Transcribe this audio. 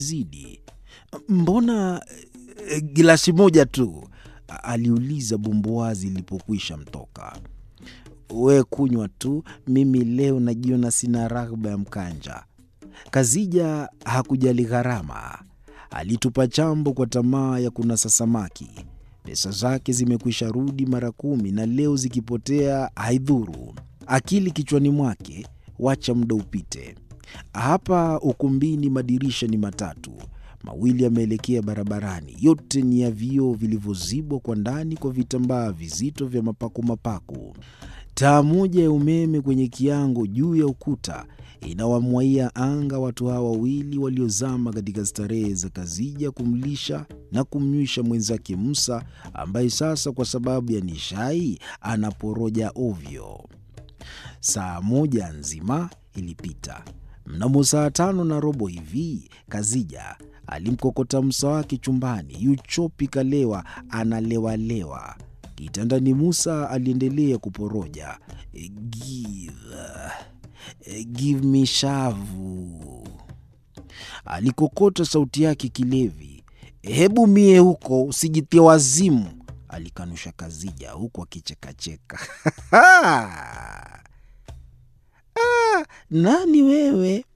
zidi. Mbona eh, gilasi moja tu? aliuliza bumbuazi ilipokwisha mtoka. We kunywa tu, mimi leo najiona sina raghba ya mkanja. Kazija hakujali gharama, alitupa chambo kwa tamaa ya kunasa samaki. Pesa zake zimekwisha rudi mara kumi, na leo zikipotea haidhuru. Akili kichwani mwake, wacha muda upite. Hapa ukumbini madirisha ni matatu, mawili yameelekea barabarani. Yote ni ya vioo vilivyozibwa kwa ndani kwa vitambaa vizito vya mapako mapako. Taa moja ya umeme kwenye kiango juu ya ukuta inawamwaia anga watu hawa wawili waliozama katika starehe za Kazija kumlisha na kumnywisha mwenzake Musa, ambaye sasa kwa sababu ya nishai anaporoja ovyo. Saa moja nzima ilipita. Mnamo saa tano na robo hivi Kazija alimkokota Musa wake chumbani. Yuchopi kalewa, analewalewa kitandani. Musa aliendelea kuporoja, give, give me shavu. Alikokota sauti yake kilevi. Hebu mie huko, usijitie wazimu, alikanusha Kazija huku akichekacheka. Ah, nani wewe?